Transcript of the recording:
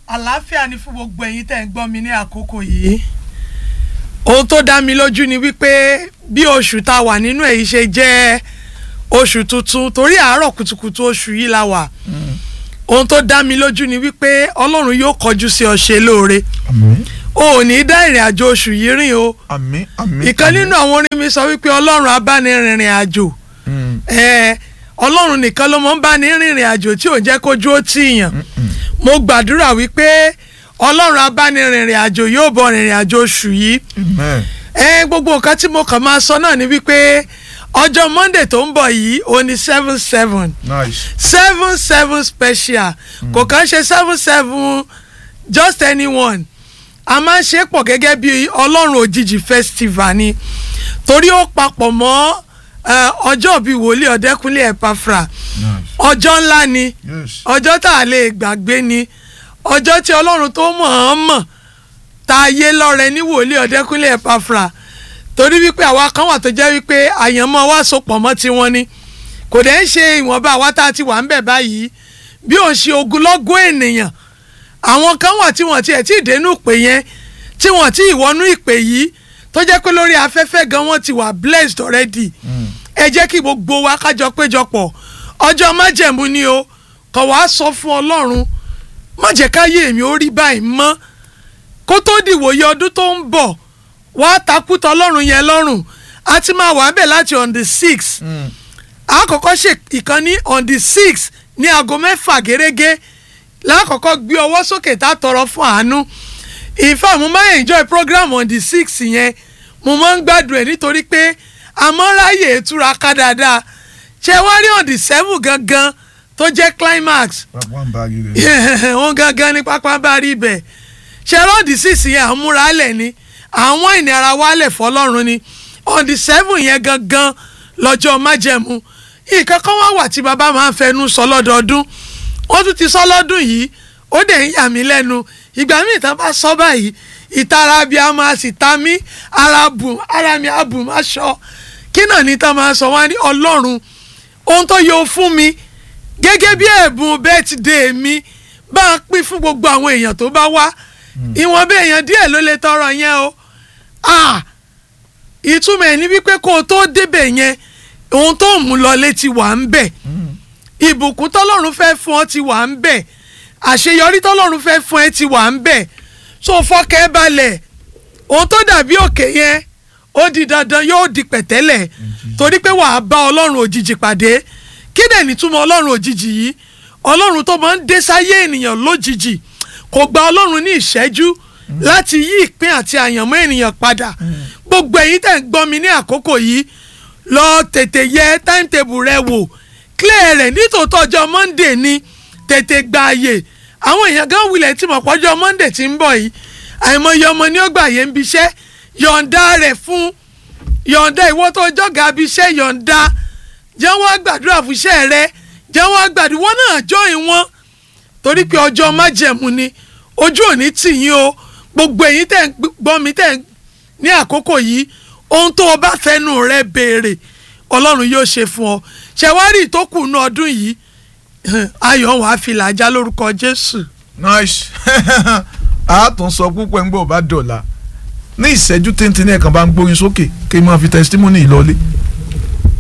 àlàáfíà ni fún gbogbo ẹ̀yin tẹ́ ń gbọ́ mi ní àkókò yìí ohun tó dá mi lójú ni wípé bí oṣù tá a wà nínú èyí ṣe jẹ́ oṣù tuntun torí àárọ̀ kùtùkùtù oṣù yìí la wà ohun tó dá mi lójú ni wípé ọlọ́run yóò kọjú sí ọ ṣe lóore àmín o ò ní dá ìrìn àjò oṣù yìí rìn o àmín àmín. ìkan nínú àwọn orin mi sọ wípé ọlọ́run abánirìnrìn àjò Mm, ẹ ọlọ́run nìkan ló mọ̀ ń bá ní rìnrìn àjò tí ò jẹ́ kójú ó tìyàn mo gbàdúrà wípé ọlọ́run abánirìnrìn àjò yóò bọ̀ rìnrìn àjò oṣù yìí amen. ẹ gbogbo nǹkan tí mo kàn máa sọ náà ni wípé ọjọ́ monday tó ń bọ̀ yìí ó ní seven seven nice. seven seven special kò kàn ṣe seven seven just anyone a máa ń ṣe pọ̀ gẹ́gẹ́ bí ọlọ́run òjijì festival ni torí ó papọ̀ mọ́ eh, ọjọ́ bíi wòlíì ọ̀dẹ́kúnlé ẹ̀páfra nice. ọjọ́ ńlá ni yes. ọjọ́ tá a lè gbàgbé ni ọjọ́ tí ọlọ́run tó mọ̀ ọ́n mọ̀ tá a yé lọ́rẹ ní wòlíì ọ̀dẹ́kúnlé ẹ̀páfra torí wípé àwa kan wà tó jẹ́ wípé àyànmọ́ wa so pọ̀ mọ́ tiwọn ni kò dẹ̀ ń ṣe ìwọ̀nba àwa tá a ti wà ń bẹ̀ báyìí bí ò ń ṣe ogunlọ́gọ̀ ènìyàn àwọn kan wà tí wọ́n tiẹ̀ tí ì dénú ìpè yẹn tí wọ́n ti ìwọ́nú ìpè yìí tó jẹ́ pé lórí afẹ́fẹ́ gan wọ́n ti wà blessed already Mm, ẹ jẹ́ kí gbogbo wa kájọ péjọpọ̀ ọjọ́ májẹ̀mú ni o kọ̀ wá sọ fún ọlọ́run má jẹ́ káyé èmi ó rí báyìí mọ́ kó tó dìwòye ọdún tó ń bọ̀ wá takútọ̀ ọlọ́run yẹn lọ́rùn a ti máa wà bẹ́ẹ̀ láti on the six mm, àkọ́kọ́ ṣe ìkànnì on the six ní aago mẹ́fà gẹ́gẹ́ lákọ̀ọ́kọ́ gbé ọwọ́ sókè tá a tọrọ fún àánú in fact mo máa enjoy program on the six yẹn mo máa ń gbádùn ẹ̀ nítorí pé àmọ́ráyè ìtura ká dáadáa ṣé wá rí on the seven gangan tó jẹ́ climax papa n bá rí rẹ. wọn gangan ní pápá bá rí ibẹ̀ ṣe on the six yẹn àmúralẹ̀ ni àwọn ìnira wálẹ̀ fọlọ́run ni on the seven yẹn gangan lọ́jọ́ májẹ̀mú nǹkan kan wá wà tí bàbá máa ń fẹnu sọ lọ́dọọdún wọ́n tún ti sọ lọ́dún yìí ó dẹ̀ ń yà mí lẹ́nu ìgbà míì tán bá sọ báyìí ìtara bíi a máa sì ta mí ara bùn ara mi á bùn má ṣọ kí náà ní tán máa sọ wá ní ọlọ́run ohun tó yọ fún mi gẹ́gẹ́ bí ẹ̀bùn bẹ́tìdé mi bá a pín fún gbogbo àwọn èèyàn tó bá wá ìwọ̀n bí èèyàn díẹ̀ ló lè tọrọ yẹn o ah ìtumọ̀ ẹ̀ ní wípé kó o tó débẹ̀ yẹn ohun tó ń mú lọ létí wà ń bẹ̀ Mm, ìbùkún tọ́lọ́run fẹ́ fún ọ ti wà ń bẹ̀ àṣeyọrí tọ́lọ́run fẹ́ fún ẹ ti wà ń bẹ̀ so fọkẹ́ balẹ̀ ohun tó dàbí òkè yẹn ó di dandan yóò di pẹ̀tẹ́lẹ̀ torí pé wàá bá ọlọ́run òjijì pàdé kí dẹ̀ nítumọ̀ ọlọ́run òjijì yìí ọlọ́run tó máa ń dé sáyé ènìyàn lójijì kò gba ọlọ́run ní ìṣẹ́jú láti yí ìpín àti àyànmọ́ ènìyàn padà gbogbo ẹ̀yin tẹ̀ ń gbọ́ mi ní àkókò yìí lọ tètè yẹ timetable rẹ wò clear rẹ̀ nítòótọ́ ọjọ́ monday ni tètè gba àyè àwọn èèyàn gan wulẹ̀ tí mọ̀ pọ́jọ́ monday ti ń bọ̀ yìí àìmọye ọmọ ní ó gbà yẹn ń biṣẹ́ yọ̀ǹda rẹ̀ fún yọ̀ǹda ìwọ tó jọ̀gá abiṣẹ́ yọ̀ǹda jẹ́ wọ́n gbàdúrà fúnṣẹ́ rẹ jẹ́ wọ́n gbàdúrà wọ́n náà join wọn torí pé ọjọ́ májẹ̀mú ni ojú òní tì yín o gbogbo ẹ̀yin tẹ̀ ń gbọ́ mi tẹ̀ ń ní àkókò yìí ohun tó o bá fẹ́nu rẹ béèrè ọlọ́run yóò ṣe fún ọ ṣẹ̀wárì tó kù ní ọdún yìí ayọ̀ wàá fi làjà lórúkọ jésù. nice. a tún sọ púpọ̀ ń gbọ́ bá dọ̀la ní ìṣẹ́jú téńté ní ẹ̀kan bá ń gbóyin sókè kí n máa fi testimony ìlọlé.